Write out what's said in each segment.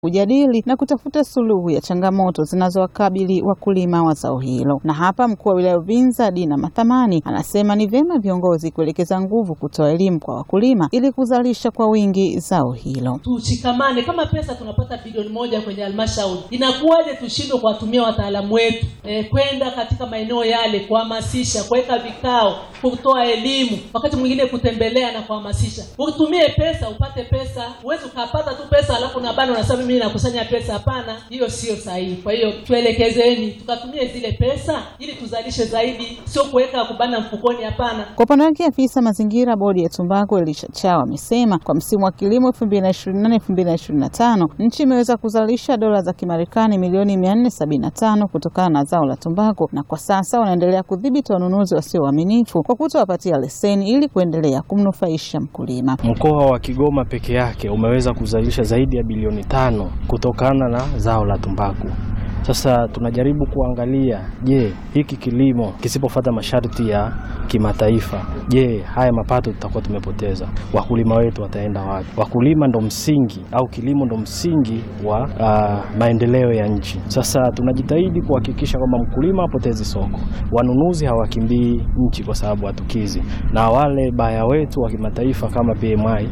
kujadili na kutafuta suluhu ya changamoto zinazowakabili wakulima wa zao hilo. Na hapa mkuu wa wilaya Uvinza Dina Mathamani anasema ni vyema viongozi kuelekeza nguvu kutoa elimu kwa wakulima ili kuzalisha kwa wingi zao hilo. Tushikamane. Kama pesa tunapata bilioni moja kwenye halmashauri, inakuwaje tushindwe kuwatumia wataalamu wetu e, kwenda katika maeneo yale kuhamasisha, kuweka vikao, kutoa elimu, wakati mwingine kutembelea na kuhamasisha. Utumie pesa upate pesa, huwezi ukapata tu pesa alafu na bado unasema mimi nakusanya pesa. Hapana, hiyo sio sahihi. Kwa hiyo tuelekezeni, tukatumie zile pesa ili tuzalishe zaidi, sio kuweka kubana mfukoni. Hapana. Kwa upande wake afisa mazingira bodi ya tumbaku Elisha Chao amesema kwa msimu wa kilimo 2024 2025 nchi imeweza kuzalisha dola za Kimarekani milioni 475 kutokana na zao la tumbaku, na kwa sasa wanaendelea kudhibiti wanunuzi wasio waaminifu kwa kutowapatia leseni ili kuendelea kumnufaisha mkulima. Mkoa wa Kigoma peke yake umeweza kuzalisha zaidi ya bilioni tano kutokana na zao la tumbaku. Sasa tunajaribu kuangalia, je, hiki kilimo kisipofuata masharti ya kimataifa, je, haya mapato tutakuwa tumepoteza? Wakulima wetu wataenda wapi? Wakulima ndo msingi au kilimo ndo msingi wa uh, maendeleo ya nchi. Sasa tunajitahidi kuhakikisha kwamba mkulima hapotezi soko, wanunuzi hawakimbii nchi kwa sababu hatukizi, na wale baya wetu wa kimataifa kama PMI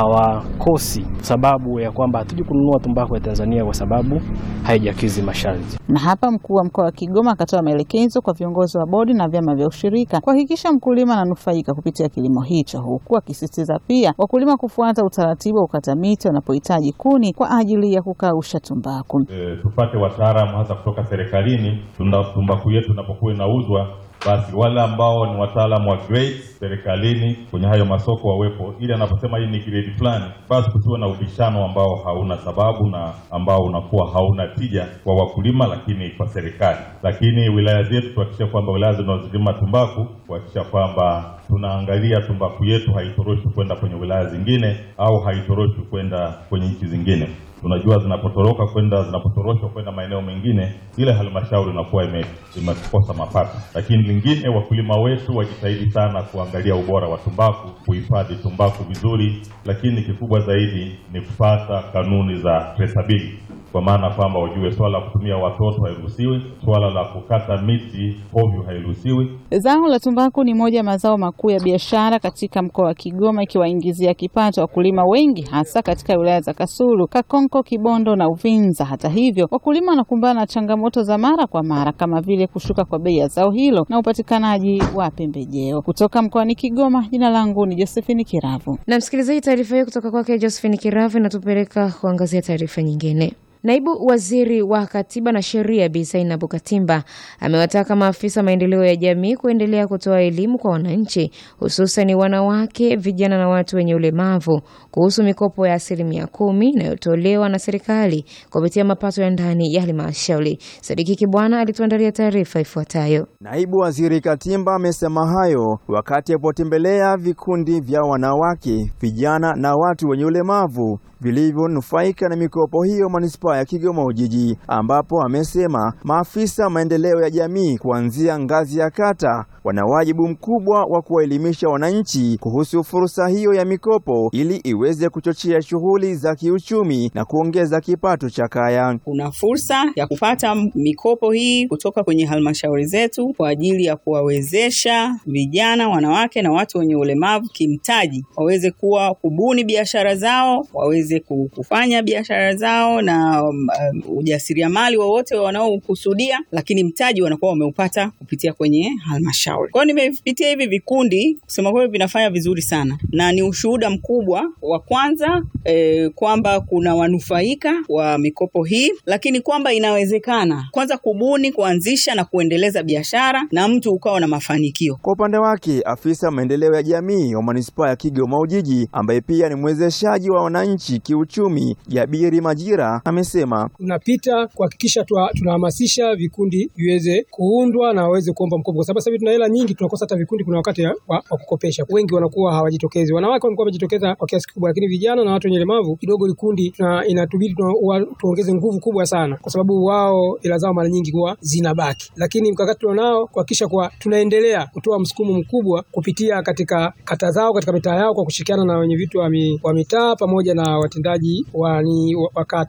hawakosi sababu ya kwamba hatuji kununua tumbaku ya Tanzania kwa sababu haijakizi masharti. Na hapa mkuu wa mkoa wa Kigoma akatoa maelekezo kwa viongozi wa bodi na vyama vya ushirika kuhakikisha mkulima ananufaika kupitia kilimo hicho, huku akisisitiza pia wakulima kufuata utaratibu wa ukata miti wanapohitaji kuni kwa ajili ya kukausha tumbaku. E, tupate wataalamu hasa kutoka serikalini tunda tumbaku yetu inapokuwa inauzwa basi wale ambao ni wataalamu wa grade serikalini kwenye hayo masoko wawepo, ili anaposema hii ni grade fulani, basi kusiwe na ubishano ambao hauna sababu na ambao unakuwa hauna tija kwa wakulima, lakini kwa serikali. Lakini wilaya zetu tuhakikisha kwamba wilaya zinazolima tumbaku kuhakikisha kwamba tunaangalia tumbaku yetu haitoroshwi kwenda kwenye wilaya zingine au haitoroshwi kwenda kwenye nchi zingine. Tunajua zinapotoroka kwenda zinapotoroshwa kwenda maeneo mengine, ile halmashauri inakuwa imekosa mapato. Lakini lingine, wakulima wetu wajitahidi sana kuangalia ubora wa tumbaku, kuhifadhi tumbaku vizuri, lakini kikubwa zaidi ni kupata kanuni za traceability kwa maana kwamba wajue swala la kutumia watoto hairuhusiwi, swala la kukata miti hovyo hairuhusiwi. Zao la tumbaku ni moja ya mazao makuu ya biashara katika mkoa wa Kigoma, ikiwaingizia kipato wakulima wengi, hasa katika wilaya za Kasulu, Kakonko, Kibondo na Uvinza. Hata hivyo, wakulima wanakumbana na changamoto za mara kwa mara kama vile kushuka kwa bei ya zao hilo na upatikanaji wa pembejeo. Kutoka mkoani Kigoma, jina langu ni Josephine Kiravu. Na msikilizaji, taarifa hiyo kutoka kwake Josephine Kiravu inatupeleka kuangazia taarifa nyingine. Naibu Waziri wa Katiba na Sheria Bi Zainabu Katimba amewataka maafisa maendeleo ya jamii kuendelea kutoa elimu kwa wananchi, hususan wanawake, vijana na watu wenye ulemavu kuhusu mikopo ya asilimia kumi inayotolewa na serikali kupitia mapato ya ndani ya halmashauri. Sadiki Kibwana alituandalia taarifa ifuatayo. Naibu Waziri Katimba amesema hayo wakati alipotembelea vikundi vya wanawake, vijana na watu wenye ulemavu vilivyonufaika na mikopo hiyo manispaa ya Kigoma Ujiji, ambapo amesema maafisa maendeleo ya jamii kuanzia ngazi ya kata wana wajibu mkubwa wa kuwaelimisha wananchi kuhusu fursa hiyo ya mikopo ili iweze kuchochea shughuli za kiuchumi na kuongeza kipato cha kaya. Kuna fursa ya kupata mikopo hii kutoka kwenye halmashauri zetu kwa ajili ya kuwawezesha vijana, wanawake na watu wenye ulemavu kimtaji, waweze kuwa kubuni biashara zao, waweze kufanya biashara zao na um, ujasiriamali wowote wanaokusudia, lakini mtaji wanakuwa wameupata kupitia kwenye halmashauri. Kwa hiyo nimepitia hivi vikundi, kusema kweli vinafanya vizuri sana, na ni ushuhuda mkubwa wa kwanza eh, kwamba kuna wanufaika wa mikopo hii, lakini kwamba inawezekana kwanza kubuni, kuanzisha na kuendeleza biashara na mtu ukawa na mafanikio. Kwa upande wake, afisa maendeleo ya jamii wa manispaa ya Kigoma Ujiji ambaye pia ni mwezeshaji wa wananchi kiuchumi, Jabiri Majira amesema tunapita kuhakikisha tunahamasisha vikundi viweze kuundwa na waweze kuomba mkopo, kwa sababu sasa hivi tuna hela nyingi, tunakosa hata vikundi. Kuna wakati wa, wa kukopesha, wengi wanakuwa hawajitokezi. Wanawake wanakuwa wamejitokeza kwa kiasi kikubwa, lakini vijana na watu wenye ulemavu kidogo, vikundi inatubidi tuongeze nguvu kubwa sana, kwa sababu wao hela zao mara nyingi huwa zinabaki. Lakini mkakati tunao kuhakikisha kwa tunaendelea kutoa msukumo mkubwa kupitia katika kata zao, katika mitaa yao, kwa kushirikiana na wenye vitu wa mitaa pamoja na watendaji wa, wa kata kwa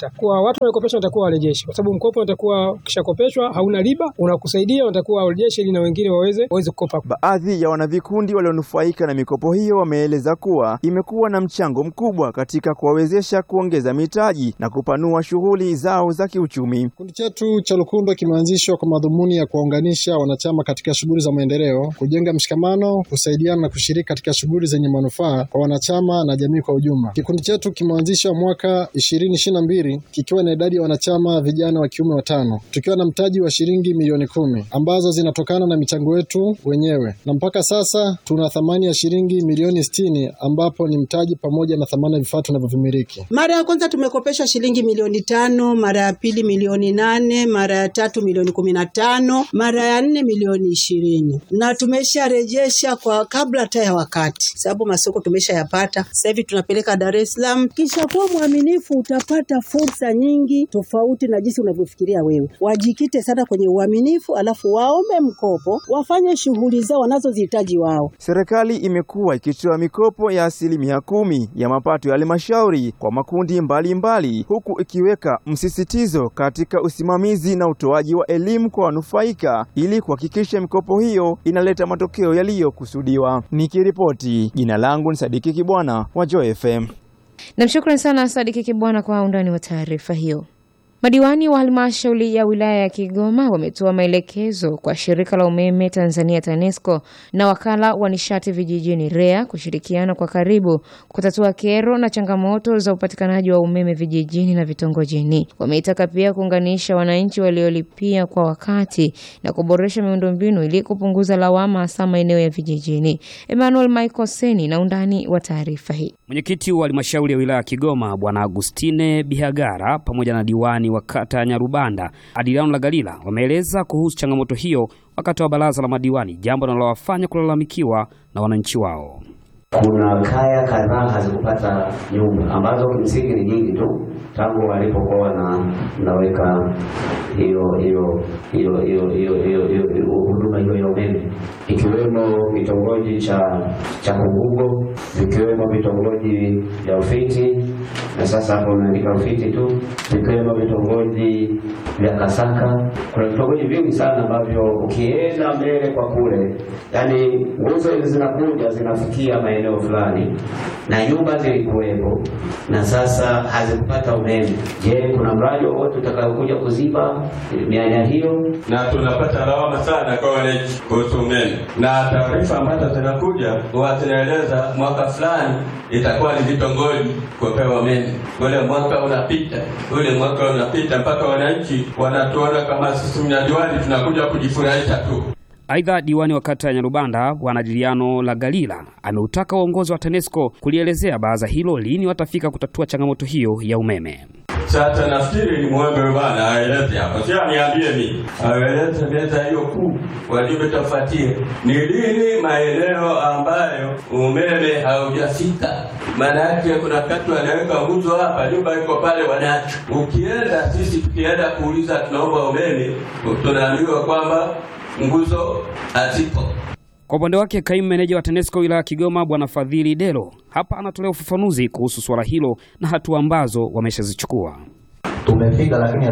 watu wanaokopesha watakuwa warejeshe, kwa sababu mkopo unatakuwa ukishakopeshwa hauna riba, unakusaidia, unatakuwa warejeshe ili na wengine waweze waweze kukopa. Baadhi ya wanavikundi walionufaika na mikopo hiyo wameeleza kuwa imekuwa na mchango mkubwa katika kuwawezesha kuongeza mitaji na kupanua shughuli zao za kiuchumi. Kikundi chetu cha Lukundo kimeanzishwa kwa madhumuni ya kuwaunganisha wanachama katika shughuli za maendeleo, kujenga mshikamano, kusaidiana na kushiriki katika shughuli zenye manufaa kwa wanachama na jamii kwa ujumla. Kikundi chetu kimeanzishwa mwaka ishirini ishirini na mbili kikiwa na idadi ya wanachama vijana wa kiume watano, tukiwa na mtaji wa shilingi milioni kumi ambazo zinatokana na michango yetu wenyewe, na mpaka sasa tuna thamani ya shilingi milioni sitini ambapo ni mtaji pamoja na thamani ya vifaa tunavyovimiliki. Mara ya kwanza tumekopeshwa shilingi milioni tano, mara ya pili milioni nane, mara ya tatu milioni kumi na tano, mara ya nne milioni ishirini na tumesharejesha kwa kabla hata ya wakati, sababu masoko tumeshayapata. Sasa hivi tunapeleka Dar es Salaam. Kisha kuwa mwaminifu, utapata fursa nyingi tofauti na jinsi unavyofikiria wewe. Wajikite sana kwenye uaminifu, alafu waombe mkopo, wafanye shughuli zao wanazozihitaji wao. Serikali imekuwa ikitoa mikopo ya asilimia kumi ya mapato ya halmashauri kwa makundi mbalimbali mbali, huku ikiweka msisitizo katika usimamizi na utoaji wa elimu kwa wanufaika ili kuhakikisha mikopo hiyo inaleta matokeo yaliyokusudiwa. Nikiripoti, jina langu ni Sadiki Kibwana wa Joy FM. Namshukrani sana Sadiki Kibwana kwa undani wa taarifa hiyo. Madiwani wa halmashauri ya wilaya ya Kigoma wametoa maelekezo kwa shirika la umeme Tanzania TANESCO na wakala wa nishati vijijini REA kushirikiana kwa karibu kutatua kero na changamoto za upatikanaji wa umeme vijijini na vitongojini. Wameitaka pia kuunganisha wananchi waliolipia kwa wakati na kuboresha miundombinu ili kupunguza lawama hasa maeneo ya vijijini. Emmanuel Michael Seni na undani wa taarifa hii. Mwenyekiti wa halmashauri ya wilaya ya Kigoma Bwana Agustine Bihagara pamoja na diwani wa kata ya Nyarubanda Adiliano Lagalila wameeleza kuhusu changamoto hiyo wakati wa baraza la madiwani, jambo linalowafanya kulalamikiwa na wananchi wao. Kuna kaya kadhaa hazikupata nyumba ambazo kimsingi ni nyingi tu tangu walipokuwa na naweka hiyo hiyo hiyo hiyo hiyo hiyo hiyo huduma hiyo ya umeme, ikiwemo vitongoji cha cha Kungugo, vikiwemo vitongoji vya Ufiti, na sasa hapo umeandika Ufiti tu, vikiwemo vitongoji vya Kasaka. Kuna vitongoji vingi sana ambavyo ukienda mbele kwa kule, yani nguzo hizi zinakuja zinafikia maeneo fulani na nyumba zilikuwepo na sasa hazikupata umeme. Je, kuna mradi wowote utakaokuja kuziba mianya hiyo? Na tunapata lawama sana kwa wananchi kuhusu umeme, na taarifa ambazo zinakuja huwa zinaeleza mwaka fulani itakuwa ni vitongoji kupewa umeme, ule mwaka unapita, ule mwaka unapita, mpaka wananchi wanatuona kama sisi mnadiwani tunakuja kujifurahisha tu. Aidha, diwani wa kata ya Nyarubanda Bwana Diliano Lagalila ameutaka uongozi wa TANESCO kulielezea baraza hilo lini watafika kutatua changamoto hiyo ya umeme. Sasa nafikiri ni mwombe bwana aeleze hapo, si aniambie mimi, aeleze meza hiyo kuu walivyotafuatia ni lini maeneo ambayo umeme haujafika. Maana yake kuna wakati wanaweka nguzo hapa, nyumba iko pale wanacho. Ukienda sisi tukienda kuuliza tunaomba umeme, tunaambiwa kwamba nguzo hazipo. Kwa upande wake kaimu meneja wa TANESCO wilaya ya Kigoma Bwana Fadhili Delo hapa anatolea ufafanuzi kuhusu suala hilo na hatua ambazo wameshazichukua. Tumefika lakini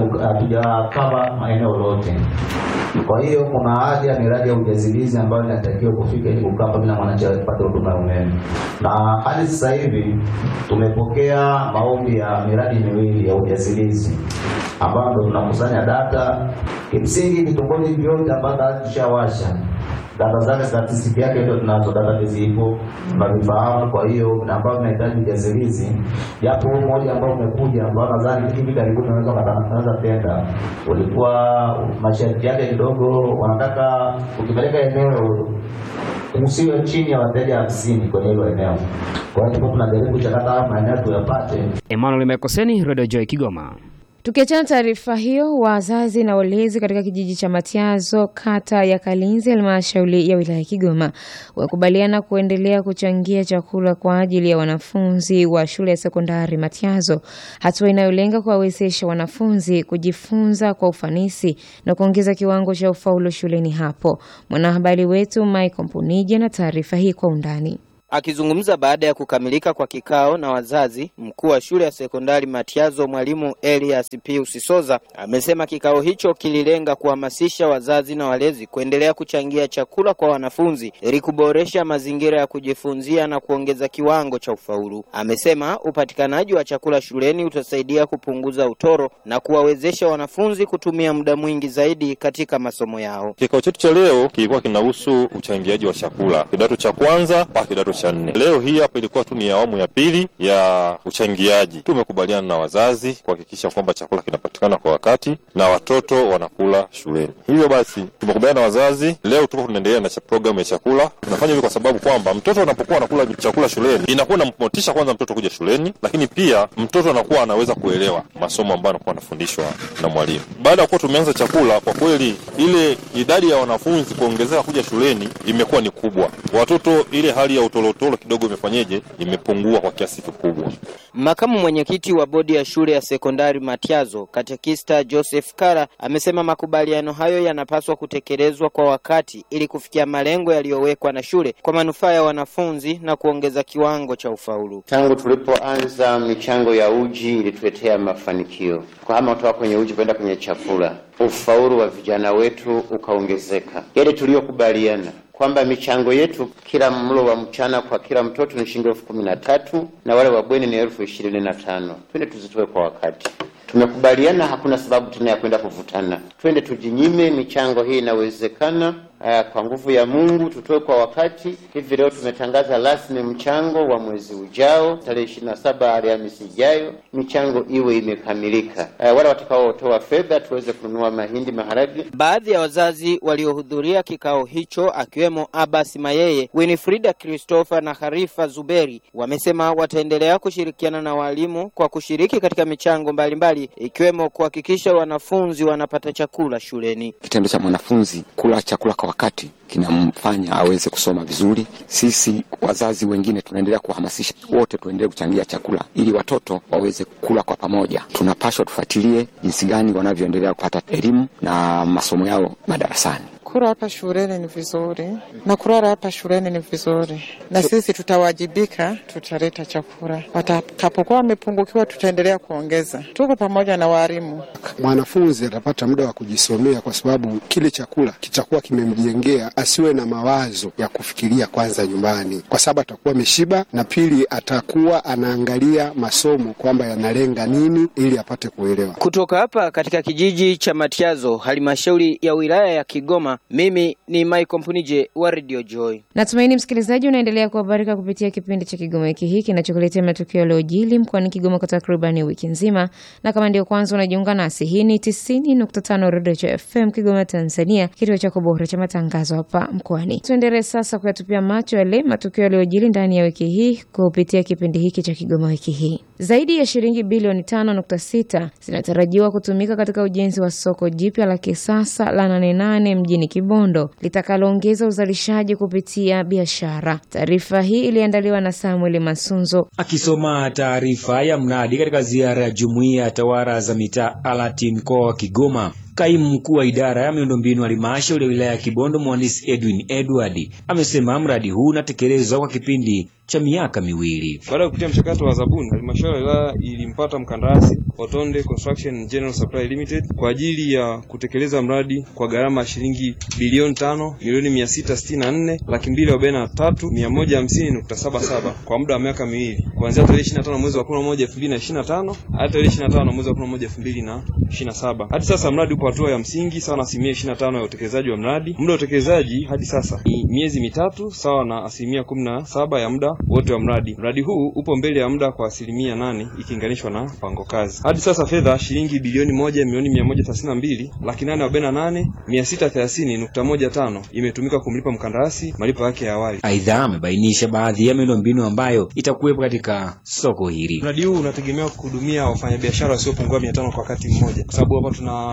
hatujakava maeneo yote. Kwa hiyo kuna haja ya miradi ya ujazilizi ambayo inatakiwa kufika ili kukapa bila mwananchi apate huduma ya umeme, na hadi sasa hivi tumepokea maombi ya miradi miwili ya ujazilizi ambayo ndo tunakusanya data. Kimsingi vitongoji vyote ambavyo tushawasha data zake, statistiki yake ndio tunazo, database ipo tunavifahamu. Kwa hiyo na ambao tunahitaji ujazilizi, japo huu mmoja ambao umekuja ambao nadhani hivi karibuni unaweza kutangaza tenda, ulikuwa masharti yake kidogo, wanataka ukipeleka eneo usiwe chini ya wateja hamsini kwenye hilo eneo. Kwa hiyo tuko tunajaribu kuchakata haya maeneo tuyapate. Emmanuel Mekoseni, Radio Joy Kigoma. Tukiachana taarifa hiyo, wazazi na walezi katika kijiji cha Matiazo, kata ya Kalinzi, halmashauri ya wilaya ya Kigoma, wakubaliana kuendelea kuchangia chakula kwa ajili ya wanafunzi wa shule ya sekondari Matiazo, hatua inayolenga kuwawezesha wanafunzi kujifunza kwa ufanisi na kuongeza kiwango cha ufaulu shuleni hapo. Mwanahabari wetu Michael Mpunije na taarifa hii kwa undani. Akizungumza baada ya kukamilika kwa kikao na wazazi, mkuu wa shule ya sekondari Matiazo mwalimu Elias Pius Soza amesema kikao hicho kililenga kuhamasisha wazazi na walezi kuendelea kuchangia chakula kwa wanafunzi ili kuboresha mazingira ya kujifunzia na kuongeza kiwango cha ufaulu. Amesema upatikanaji wa chakula shuleni utasaidia kupunguza utoro na kuwawezesha wanafunzi kutumia muda mwingi zaidi katika masomo yao. Kikao chetu cha leo kilikuwa kinahusu uchangiaji wa chakula kidato cha kwanza mpaka kidato cha nne. Leo hii hapa ilikuwa tu ni awamu ya pili ya uchangiaji. Tumekubaliana na wazazi kuhakikisha kwamba chakula kinapatikana kwa wakati na watoto wanakula shuleni. Hivyo basi tumekubaliana na wazazi, leo tuko tunaendelea na cha- programu ya chakula. Tunafanya hivyo kwa sababu kwamba mtoto anapokuwa anakula chakula shuleni inakuwa inammotisha kwanza mtoto kuja shuleni, lakini pia mtoto anakuwa anaweza kuelewa masomo ambayo anakuwa anafundishwa na mwalimu. Baada ya kuwa tumeanza chakula, kwa kweli ile idadi ya wanafunzi kuongezeka kuja shuleni imekuwa ni kubwa. Watoto ile hali ya utolotolo kidogo imefanyeje, imepungua kwa kiasi kikubwa. Makamu mwenyekiti wa bodi ya shule ya sekondari Matiazo, katekista Joseph Kara, amesema makubaliano hayo yanapaswa kutekelezwa kwa wakati ili kufikia malengo yaliyowekwa na shule kwa manufaa ya wanafunzi na kuongeza kiwango cha ufaulu. Tangu tulipoanza michango ya uji ilituletea mafanikio, kuhama kutoka kwenye uji kwenda kwenye chakula, ufaulu wa vijana wetu ukaongezeka. Yale tuliyokubaliana kwamba michango yetu kila mlo wa mchana kwa kila mtoto ni shilingi elfu kumi na tatu na wale wa bweni ni elfu ishirini na tano twende tuzitoe kwa wakati. Tumekubaliana, hakuna sababu tena ya kwenda kuvutana, twende tujinyime. Michango hii inawezekana. Aya, kwa nguvu ya Mungu tutoe kwa wakati. Hivi leo tumetangaza rasmi mchango wa mwezi ujao, tarehe ishirini na saba Alhamisi ijayo, michango iwe imekamilika. Aya, wale watakaotoa fedha tuweze kununua mahindi, maharage. Baadhi ya wazazi waliohudhuria kikao hicho akiwemo Abbas Mayeye, Winifrida Christopher na Harifa Zuberi wamesema wataendelea kushirikiana na walimu kwa kushiriki katika michango mbalimbali ikiwemo kuhakikisha wanafunzi wanapata chakula shuleni. Kitendo cha mwanafunzi kula chakula kwa wakati kinamfanya aweze kusoma vizuri. Sisi wazazi wengine tunaendelea kuhamasisha wote tuendelee kuchangia chakula ili watoto waweze kula kwa pamoja. Tunapaswa tufuatilie jinsi gani wanavyoendelea kupata elimu na masomo yao madarasani. Kula hapa shuleni ni vizuri na kulala hapa shuleni ni vizuri, na sisi tutawajibika, tutaleta chakula. Watakapokuwa wamepungukiwa, tutaendelea kuongeza. Tuko pamoja na walimu. Mwanafunzi atapata muda wa kujisomea, kwa sababu kile chakula kitakuwa kimemjengea asiwe na mawazo ya kufikiria kwanza nyumbani, kwa sababu atakuwa ameshiba, na pili atakuwa anaangalia masomo kwamba yanalenga nini, ili apate kuelewa. Kutoka hapa katika kijiji cha Matiazo, halmashauri ya wilaya ya Kigoma, mimi ni Michael Mpunije wa Radio Joy. Natumaini msikilizaji unaendelea kuhabarika kupitia kipindi cha Kigoma wiki hii kinachokuletea matukio yaliyojili mkoani Kigoma kwa takribani wiki nzima, na kama ndio kwanza unajiunga nasi, hii ni 90.5 Radio Joy FM Kigoma, Tanzania, kituo chako bora cha matangazo hapa mkoani. Tuendelee sasa kuyatupia macho yale matukio yaliyojili ndani ya wiki hii kupitia kipindi hiki cha Kigoma wiki hii. Zaidi ya shilingi bilioni 5.6 zinatarajiwa kutumika katika ujenzi wa soko jipya la kisasa la Nane Nane mjini Kibondo litakaloongeza uzalishaji kupitia biashara. Taarifa hii iliandaliwa na Samuel Masunzo. Akisoma taarifa ya mradi katika ziara ya jumuiya ya tawala za mitaa alati mkoa wa Kigoma, Kaimu mkuu wa idara ya miundombinu halmashauri ya wilaya ya Kibondo mhandisi Edwin Edward amesema mradi huu unatekelezwa kwa kipindi cha miaka miwili. Baada ya kupitia mchakato wa zabuni, halmashauri ya wilaya ilimpata mkandarasi Otonde Construction and General Supply Limited kwa ajili ya kutekeleza mradi kwa gharama ya shilingi bilioni tano milioni mia sita sitini na nne laki mbili arobaini na tatu mia moja hamsini nukta saba saba kwa muda wa miaka miwili kuanzia tarehe ishirini na tano mwezi wa kumi na moja elfu mbili na ishirini na tano hadi tarehe ishirini na tano mwezi wa kumi na moja elfu mbili na ishirini na saba Hadi sasa mradi upo hatua ya msingi sawa na asilimia ishirini na tano ya utekelezaji wa mradi. Muda wa utekelezaji hadi sasa ni miezi mitatu sawa na asilimia kumi na saba ya muda wote wa mradi. Mradi huu upo mbele ya muda kwa asilimia nane ikilinganishwa na mpango kazi. Hadi sasa fedha shilingi bilioni moja milioni mia moja thelathini na mbili laki nane arobaini na nane mia sita thelathini nukta moja tano imetumika kumlipa mkandarasi malipo yake ya awali. Aidha, amebainisha baadhi ya miundombinu ambayo itakuwepo katika soko hili. Mradi huu unategemea kuhudumia wafanyabiashara wasiopungua mia tano kwa wakati mmoja, kwa sababu hapa tuna fremu za maduka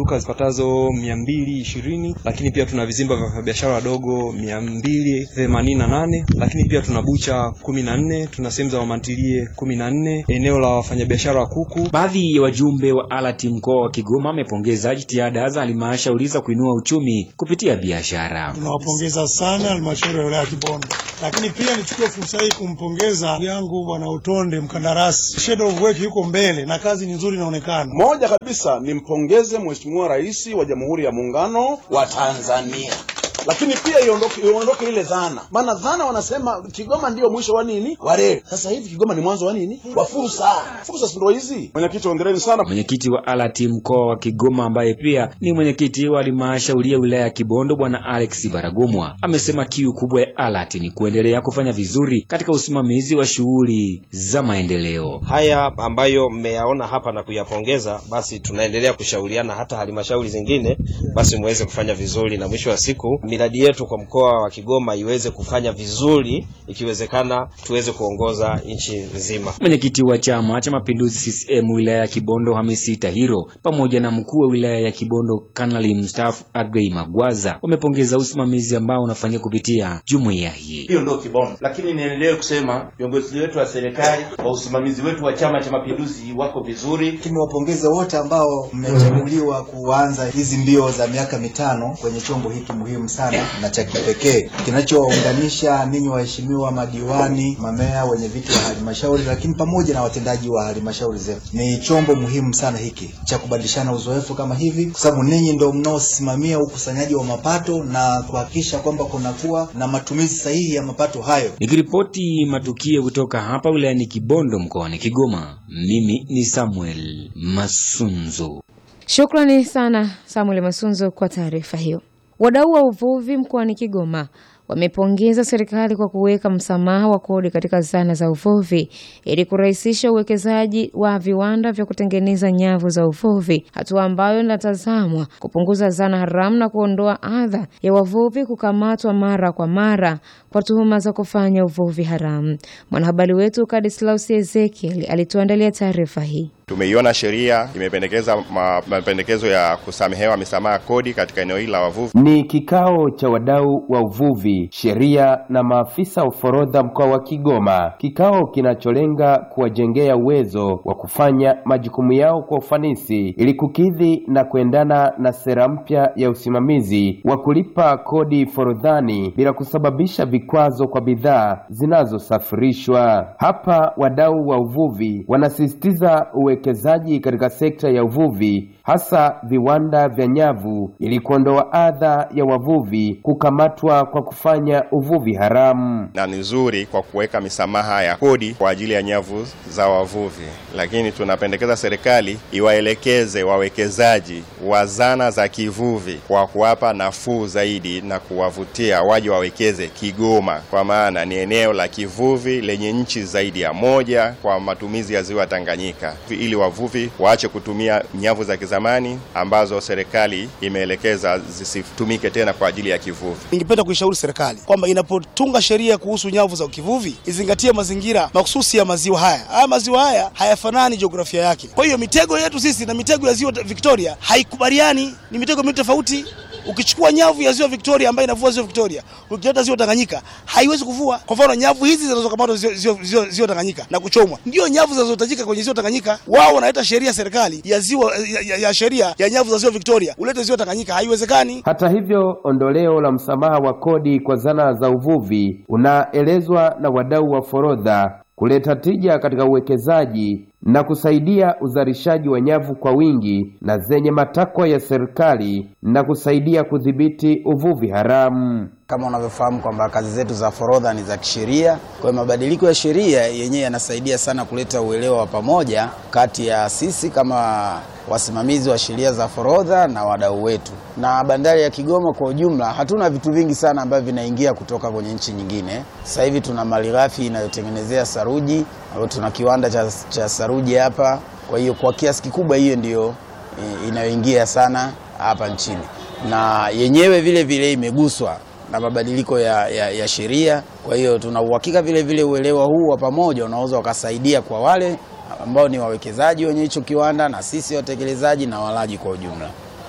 duka zipatazo mia mbili ishirini lakini pia tuna vizimba vya wafanyabiashara wadogo mia mbili themanini na nane lakini pia tuna bucha kumi na nne tuna sehemu za mamantilie kumi na nne eneo la wafanyabiashara wa kuku. Baadhi ya wajumbe wa ALAT mkoa wa Kigoma wamepongeza jitihada za halmashauri za kuinua uchumi kupitia biashara. Tunawapongeza sana halmashauri ya wilaya ya Kibondo, lakini pia nichukue fursa hii kumpongeza yangu bwana Utonde mkandarasi, shadow of work yuko mbele na kazi ni nzuri inaonekana. Moja kabisa nimpongeze Mheshimiwa Rais wa Jamhuri ya Muungano wa Tanzania lakini pia iondoke iondoke ile dhana, maana dhana wanasema Kigoma ndio mwisho wa nini wa reli. Sasa hivi Kigoma ni mwanzo wa nini wa fursa. Fursa si ndio hizi? Mwenyekiti, ongereni sana. Mwenyekiti wa ALAT mkoa wa Kigoma ambaye pia ni mwenyekiti wa halmashauri ya wilaya ya Kibondo Bwana Alex Baragomwa amesema kiu kubwa ya ALAT ni kuendelea kufanya vizuri katika usimamizi wa shughuli za maendeleo. Haya ambayo mmeyaona hapa na kuyapongeza, basi tunaendelea kushauriana hata halmashauri zingine, basi muweze kufanya vizuri na mwisho wa siku miradi yetu kwa mkoa wa Kigoma iweze kufanya vizuri, ikiwezekana tuweze kuongoza nchi nzima. Mwenyekiti wa Chama cha Mapinduzi CCM wilaya ya Kibondo Hamisi Tahiro pamoja na mkuu wa wilaya ya Kibondo Kanali mstaafu Agrey Magwaza wamepongeza usimamizi ambao unafanyika kupitia jumuiya hii. Hiyo ndio Kibondo, lakini niendelee kusema viongozi wetu wa serikali wa usimamizi wetu wa Chama cha Mapinduzi wako vizuri. Tumewapongeza wote ambao mmechaguliwa kuanza hizi mbio za miaka mitano kwenye chombo hiki muhimu sana na cha kipekee kinachowaunganisha ninyi waheshimiwa madiwani, mamea, wenye viti wa halmashauri, lakini pamoja na watendaji wa halmashauri zetu. Ni chombo muhimu sana hiki cha kubadilishana uzoefu kama hivi, kwa sababu ninyi ndio mnaosimamia ukusanyaji wa mapato na kuhakikisha kwamba kunakuwa na matumizi sahihi ya mapato hayo. Nikiripoti matukio kutoka hapa wilayani Kibondo mkoani Kigoma, mimi ni Samuel Masunzo. Shukrani sana Samuel Masunzo kwa taarifa hiyo. Wadau wa uvuvi mkoani Kigoma wamepongeza serikali kwa kuweka msamaha wa kodi katika zana za uvuvi ili kurahisisha uwekezaji wa viwanda vya kutengeneza nyavu za uvuvi, hatua ambayo inatazamwa kupunguza zana haramu na kuondoa adha ya wavuvi kukamatwa mara kwa mara kwa tuhuma za kufanya uvuvi haramu. Mwanahabari wetu Kadislaus Ezekiel alituandalia taarifa hii. Tumeiona sheria imependekeza ma- mapendekezo ya kusamehewa misamaha kodi katika eneo hili la wavuvi. Ni kikao cha wadau wa uvuvi, sheria na maafisa wa forodha mkoa wa Kigoma, kikao kinacholenga kuwajengea uwezo wa kufanya majukumu yao kwa ufanisi ili kukidhi na kuendana na sera mpya ya usimamizi wa kulipa kodi forodhani bila kusababisha vikwazo kwa bidhaa zinazosafirishwa. Hapa wadau wa uvuvi wanasisitiza uwekezaji katika sekta ya uvuvi, hasa viwanda vya nyavu, ili kuondoa adha ya wavuvi kukamatwa kwa kufanya uvuvi haramu. na ni nzuri kwa kuweka misamaha ya kodi kwa ajili ya nyavu za wavuvi, lakini tunapendekeza serikali iwaelekeze wawekezaji wa zana za kivuvi kwa kuwapa nafuu zaidi na kuwavutia waje wawekeze Kigoma, kwa maana ni eneo la kivuvi lenye nchi zaidi ya moja kwa matumizi ya ziwa Tanganyika, ili wavuvi waache kutumia nyavu za kizamani ambazo serikali imeelekeza zisitumike tena kwa ajili ya kivuvi. Ningependa kuishauri serikali kwamba inapotunga sheria kuhusu nyavu za kivuvi izingatie mazingira mahususi ya maziwa haya. Haya maziwa haya hayafanani jiografia yake. Kwa hiyo mitego yetu sisi na mitego ya ziwa Victoria haikubaliani, ni mitego miwili tofauti. Ukichukua nyavu ya ziwa Victoria ambayo inavua ziwa Victoria, ukileta ziwa Tanganyika haiwezi kuvua. Kwa mfano, nyavu hizi zinazokamatwa ziwa, ziwa, ziwa, ziwa Tanganyika na kuchomwa ndio nyavu zinazohitajika kwenye ziwa Tanganyika. Wao wanaleta sheria serikali ya ziwa ya, ya, ya sheria ya nyavu za ziwa Victoria, ulete ziwa Tanganyika, haiwezekani. Hata hivyo, ondoleo la msamaha wa kodi kwa zana za uvuvi unaelezwa na wadau wa forodha kuleta tija katika uwekezaji na kusaidia uzalishaji wa nyavu kwa wingi na zenye matakwa ya serikali na kusaidia kudhibiti uvuvi haramu. Kama unavyofahamu kwamba kazi zetu za forodha ni za kisheria. Kwa hiyo mabadiliko ya sheria yenyewe yanasaidia sana kuleta uelewa wa pamoja kati ya sisi kama wasimamizi wa sheria za forodha na wadau wetu. Na bandari ya Kigoma kwa ujumla, hatuna vitu vingi sana ambavyo vinaingia kutoka kwenye nchi nyingine. Sasa hivi tuna malighafi inayotengenezea saruji, au tuna kiwanda cha, cha saruji hapa. Kwa hiyo kwa kiasi kikubwa hiyo ndiyo eh, inayoingia sana hapa nchini, na yenyewe vile vile imeguswa na mabadiliko ya, ya, ya sheria. Kwa hiyo tuna uhakika vile vile uelewa huu wa pamoja unaweza ukasaidia kwa wale ambao ni wawekezaji wenye hicho kiwanda na sisi watekelezaji na walaji kwa ujumla.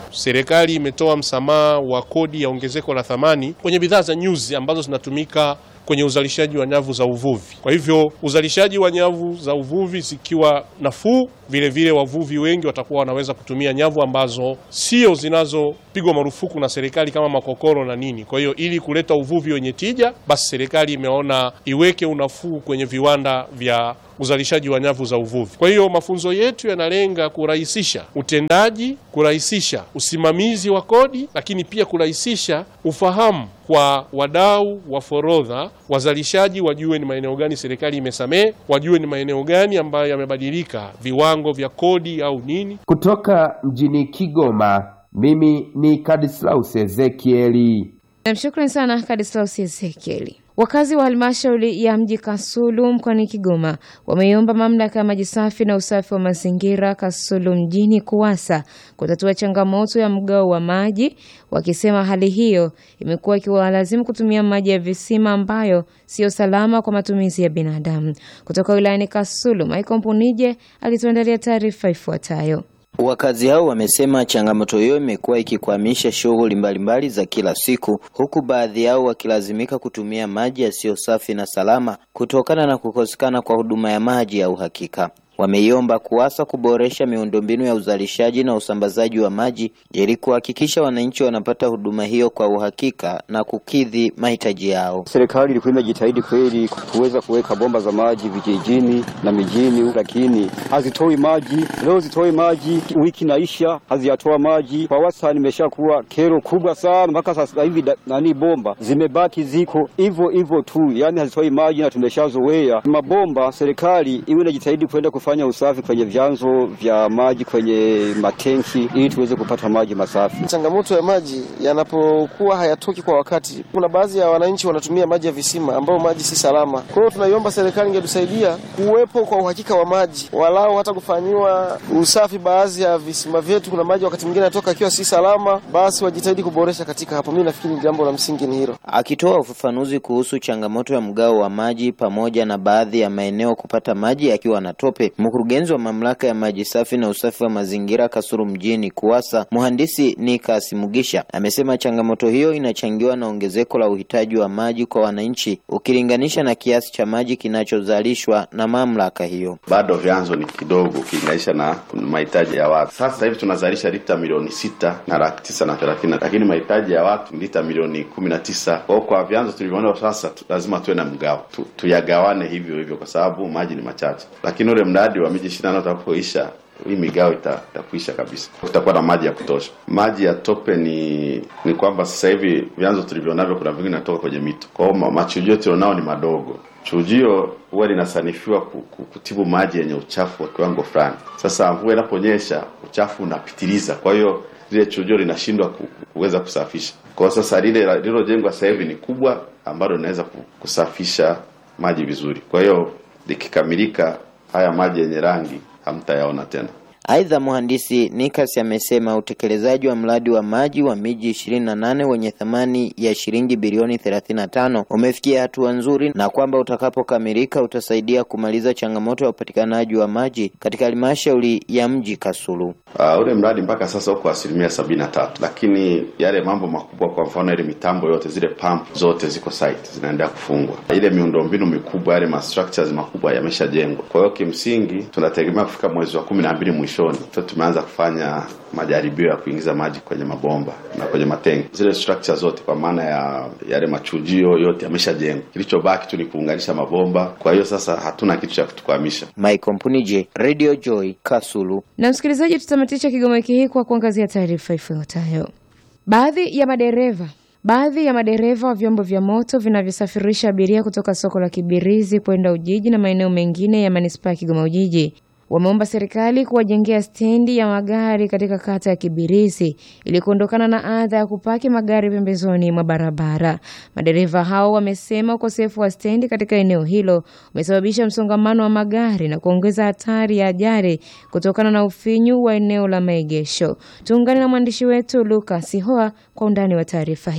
serikali imetoa msamaha wa kodi ya ongezeko la thamani kwenye bidhaa za nyuzi ambazo zinatumika kwenye uzalishaji wa nyavu za uvuvi. Kwa hivyo uzalishaji wa nyavu za uvuvi zikiwa nafuu, vile vile wavuvi wengi watakuwa wanaweza kutumia nyavu ambazo sio zinazopigwa marufuku na serikali kama makokoro na nini. Kwa hiyo ili kuleta uvuvi wenye tija, basi serikali imeona iweke unafuu kwenye viwanda vya uzalishaji wa nyavu za uvuvi. Kwa hiyo mafunzo yetu yanalenga kurahisisha utendaji, kurahisisha usimamizi wa kodi, lakini pia kurahisisha ufahamu kwa wadau wa forodha, wazalishaji wajue ni maeneo gani serikali imesamehe, wajue ni maeneo gani ambayo yamebadilika viwango vya kodi au nini. Kutoka mjini Kigoma, mimi ni Kadislaus Ezekieli. Namshukrani sana Kadislaus Ezekieli. Wakazi wa halmashauri ya mji Kasulu mkoani Kigoma wameiomba mamlaka ya maji safi na usafi wa mazingira Kasulu mjini KUWASA kutatua changamoto ya mgao wa maji, wakisema hali hiyo imekuwa ikiwalazimu kutumia maji ya visima ambayo siyo salama kwa matumizi ya binadamu. Kutoka wilayani Kasulu, Michael Mpunije alituandalia taarifa ifuatayo. Wakazi hao wamesema changamoto hiyo imekuwa ikikwamisha shughuli mbalimbali za kila siku, huku baadhi yao wakilazimika kutumia maji yasiyo safi na salama kutokana na kukosekana kwa huduma ya maji ya uhakika. Wameiomba KUWASA kuboresha miundombinu ya uzalishaji na usambazaji wa maji ili kuhakikisha wananchi wanapata huduma hiyo kwa uhakika na kukidhi mahitaji yao. Serikali ilikuwa imejitahidi kweli kuweza kuweka bomba za maji vijijini na mijini, lakini hazitoi maji. Leo zitoi maji, wiki naisha haziyatoa maji. Kwa wastani imeshakuwa kero kubwa sana, mpaka sasa hivi da- nani bomba zimebaki ziko hivyo hivyo tu, yani hazitoi maji na tumeshazoea mabomba. Serikali iwe inajitahidi kwenda kufanya usafi kwenye vyanzo vya maji, kwenye matenki, ili tuweze kupata maji masafi. Changamoto ya maji yanapokuwa hayatoki kwa wakati, kuna baadhi ya wananchi wanatumia maji ya visima ambayo maji si salama. Kwa hiyo tunaiomba serikali ingetusaidia kuwepo kwa uhakika wa maji, walau hata kufanyiwa usafi baadhi ya visima vyetu. Kuna maji wakati mwingine yanatoka akiwa si salama, basi wajitahidi kuboresha katika hapo. Mimi nafikiri jambo la msingi ni hilo. Akitoa ufafanuzi kuhusu changamoto ya mgao wa maji pamoja na baadhi ya maeneo kupata maji yakiwa na tope, mkurugenzi wa mamlaka ya maji safi na usafi wa mazingira Kasulu mjini KUWASA, mhandisi Nikas Mugisha amesema changamoto hiyo inachangiwa na ongezeko la uhitaji wa maji kwa wananchi ukilinganisha na kiasi cha maji kinachozalishwa na mamlaka hiyo. bado vyanzo ni kidogo ukilinganisha na mahitaji ya watu. Sasa hivi tunazalisha lita milioni sita na laki tisa na thelathini, lakini mahitaji ya watu ni lita milioni kumi na tisa. Kwa hiyo kwa vyanzo tulivyoona sasa tu, lazima tuwe na mgao tu, tuyagawane hivyo hivyo kwa sababu maji ni machache, lakini ule mradi wa miji ishirini na nane utakapoisha hii migao ita- itakuisha kabisa, kutakuwa na maji ya kutosha. Maji ya tope ni ni kwamba sasa hivi vyanzo tulivyonavyo, kuna vingine natoka kwenye mito, kwa hiyo ma- machujio tulionao ni madogo. Chujio huwa linasanifiwa ku- ku- kutibu maji yenye uchafu wa kiwango fulani. Sasa mvua inaponyesha, uchafu unapitiliza, kwa hiyo lile chujio linashindwa ku- ku- kuweza kusafisha. Kwa hiyo sasa lile lililojengwa sasa hivi ni kubwa, ambalo linaweza ku- kusafisha maji vizuri. Kwa hiyo likikamilika, haya maji yenye rangi hamtayaona tena. Aidha, mhandisi Nikas amesema utekelezaji wa mradi wa maji wa miji 28 wenye thamani ya shilingi bilioni 35 umefikia hatua nzuri na kwamba utakapokamilika utasaidia kumaliza changamoto ya upatikanaji wa maji katika halmashauri ya mji Kasulu. Uh, ule mradi mpaka sasa uko asilimia sabini na tatu, lakini yale mambo makubwa, kwa mfano ile mitambo yote, zile pump zote ziko site zinaendelea kufungwa. Ile miundombinu mikubwa, yale ma structures makubwa yameshajengwa. Kwa hiyo kimsingi tunategemea kufika mwezi wa kumi na mbili mwishoni, sasa tumeanza kufanya majaribio ya kuingiza maji kwenye mabomba na kwenye matenki. Zile structure zote kwa maana ya yale machujio yote yameshajengwa, kilichobaki tu ni kuunganisha mabomba. Kwa hiyo sasa hatuna kitu cha kutukwamisha. Michael Mpunije, Radio Joy, Kasulu. Na msikilizaji, tutamatisha Kigoma wiki hii kwa kuangazia taarifa ifuatayo. Baadhi ya madereva baadhi ya madereva wa vyombo vya moto vinavyosafirisha abiria kutoka soko la Kibirizi kwenda Ujiji na maeneo mengine ya manispaa ya Kigoma Ujiji wameomba serikali kuwajengea stendi ya magari katika kata ya Kibirizi ili kuondokana na adha ya kupaki magari pembezoni mwa barabara. Madereva hao wamesema ukosefu wa stendi katika eneo hilo umesababisha msongamano wa magari na kuongeza hatari ya ajali kutokana na ufinyu wa eneo la maegesho. Tuungane na mwandishi wetu Lucas Hoa kwa undani wa taarifa hii.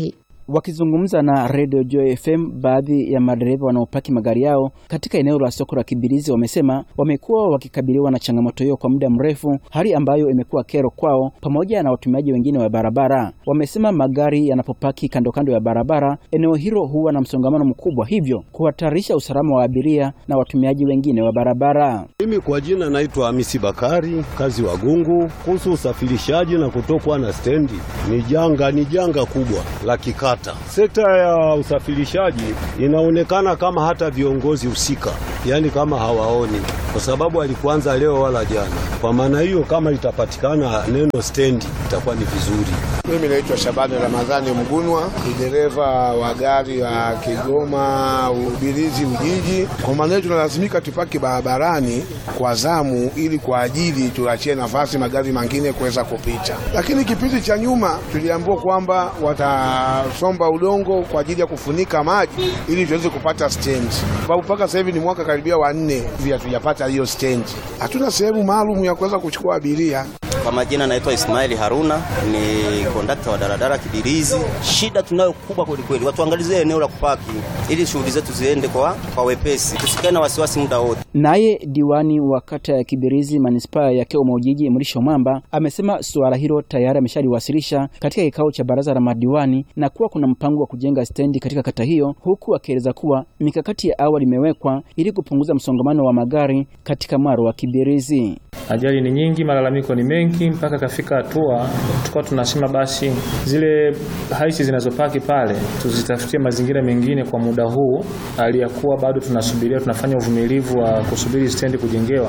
Wakizungumza na Radio Joy FM, baadhi ya madereva wanaopaki magari yao katika eneo la soko la Kibirizi wamesema wamekuwa wakikabiliwa na changamoto hiyo kwa muda mrefu, hali ambayo imekuwa kero kwao pamoja na watumiaji wengine wa barabara. Wamesema magari yanapopaki kando kando ya barabara, eneo hilo huwa na msongamano mkubwa, hivyo kuhatarisha usalama wa abiria na watumiaji wengine wa barabara. Mimi kwa jina naitwa Hamisi Bakari, kazi wa Gungu. Kuhusu usafirishaji na kutokwa na stendi, ni janga, ni janga kubwa la kikata. Sekta ya usafirishaji inaonekana kama hata viongozi husika, yaani kama hawaoni, kwa sababu alikuanza leo wala jana. Kwa maana hiyo, kama itapatikana neno stendi itakuwa ni vizuri. Mimi naitwa Shabani Ramadhani Mgunwa, ni dereva wa gari la Kigoma Ubirizi Ujiji. Kwa maana hiyo tunalazimika tupaki barabarani kwa zamu, ili kwa ajili tuachie nafasi magari mengine kuweza kupita. Lakini kipindi cha nyuma tuliambiwa kwamba watasomba udongo kwa ajili ya kufunika maji ili tuweze kupata stendi, sababu mpaka sasa hivi ni mwaka karibia wa nne hivi hatujapata hiyo stendi. Hatuna sehemu maalum ya kuweza kuchukua abiria. Kwa majina naitwa Ismaili Haruna, ni kondakta wa daladala Kibirizi. Shida tunayo kubwa kweli kweli, watuangalizie eneo la kupaki ili shughuli zetu ziende kwa, kwa wepesi, tusikae na wasiwasi muda wote. Naye diwani wa kata ya Kibirizi manispaa ya Kigoma Ujiji Mrisho Mwamba amesema suala hilo tayari ameshaliwasilisha katika kikao cha baraza la madiwani na kuwa kuna mpango wa kujenga stendi katika kata hiyo, huku akieleza kuwa mikakati ya awali imewekwa ili kupunguza msongamano wa magari katika mwaro wa Kibirizi. Ajali ni nyingi, malalamiko ni mengi, mpaka kafika hatua tukawa tunasema basi zile haisi zinazopaki pale tuzitafutie mazingira mengine kwa muda huu, hali ya kuwa bado tunasubiria, tunafanya uvumilivu wa kusubiri stendi kujengewa,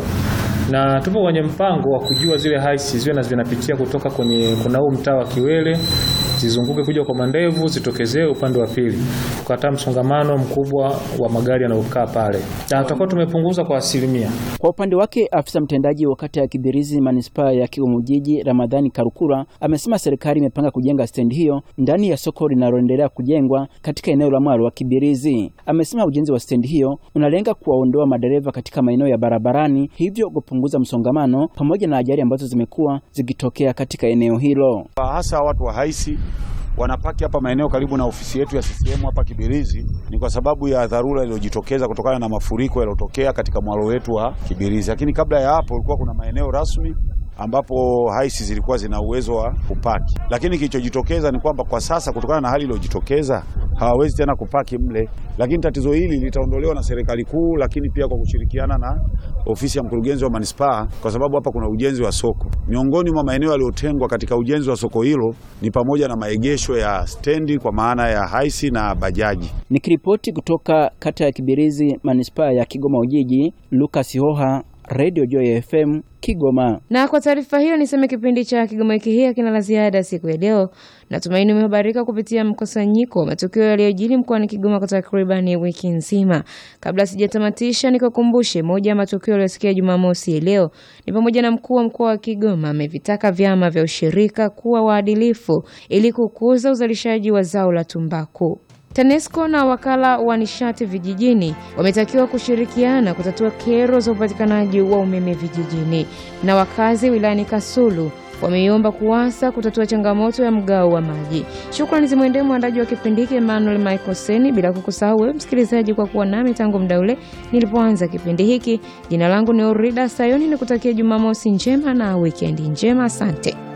na tupo kwenye mpango wa kujua zile haisi ziwe na zinapitia kutoka kwenye kuna huu mtaa wa Kiwele zizunguke kuja kwa mandevu zitokezee upande wa pili, tukataa msongamano mkubwa wa magari yanayokaa pale, na tutakuwa tumepunguza kwa asilimia. Kwa upande wake afisa mtendaji wa kata ya Kibirizi manispaa ya Kigoma Ujiji Ramadhani Karukura amesema serikali imepanga kujenga stendi hiyo ndani ya soko linaloendelea kujengwa katika eneo la mwaro wa Kibirizi. Amesema ujenzi wa stendi hiyo unalenga kuwaondoa madereva katika maeneo ya barabarani, hivyo kupunguza msongamano pamoja na ajali ambazo zimekuwa zikitokea katika eneo hilo. Hasa watu wa haisi wanapaki hapa maeneo karibu na ofisi yetu ya CCM hapa Kibirizi ni kwa sababu ya dharura iliyojitokeza kutokana na mafuriko yaliyotokea katika mwalo wetu wa Kibirizi. Lakini kabla ya hapo ulikuwa kuna maeneo rasmi ambapo haisi zilikuwa zina uwezo wa kupaki, lakini kilichojitokeza ni kwamba kwa sasa kutokana na hali iliyojitokeza hawawezi tena kupaki mle, lakini tatizo hili litaondolewa na serikali kuu, lakini pia kwa kushirikiana na ofisi ya mkurugenzi wa manispaa, kwa sababu hapa kuna ujenzi wa soko. Miongoni mwa maeneo yaliyotengwa katika ujenzi wa soko hilo ni pamoja na maegesho ya stendi kwa maana ya haisi na bajaji. Nikiripoti kutoka kata ya Kibirizi manispaa ya Kigoma Ujiji, Lucas Hoha, Radio Joy FM Kigoma. Na kwa taarifa hiyo niseme kipindi cha Kigoma wiki hii hakina la ziada siku ya leo. Natumaini umehabarika kupitia mkusanyiko wa matukio yaliyojiri mkoani Kigoma kwa takriban wiki nzima. Kabla sijatamatisha, nikukumbushe moja ya matukio yaliyosikia Jumamosi leo ni pamoja na mkuu wa mkoa wa Kigoma amevitaka vyama vya ushirika kuwa waadilifu ili kukuza uzalishaji wa zao la tumbaku. TANESCO na wakala wa nishati vijijini wametakiwa kushirikiana kutatua kero za upatikanaji wa umeme vijijini, na wakazi wilayani Kasulu wameiomba KUWASA kutatua changamoto ya mgao wa maji. Shukrani zimwendee mwandaji wa kipindi hiki Emmanuel Michael Seni, bila kukusahau wewe msikilizaji kwa kuwa nami tangu muda ule nilipoanza kipindi hiki. Jina langu ni Orida Sayoni, nikutakia Jumamosi njema na wikendi njema. Asante.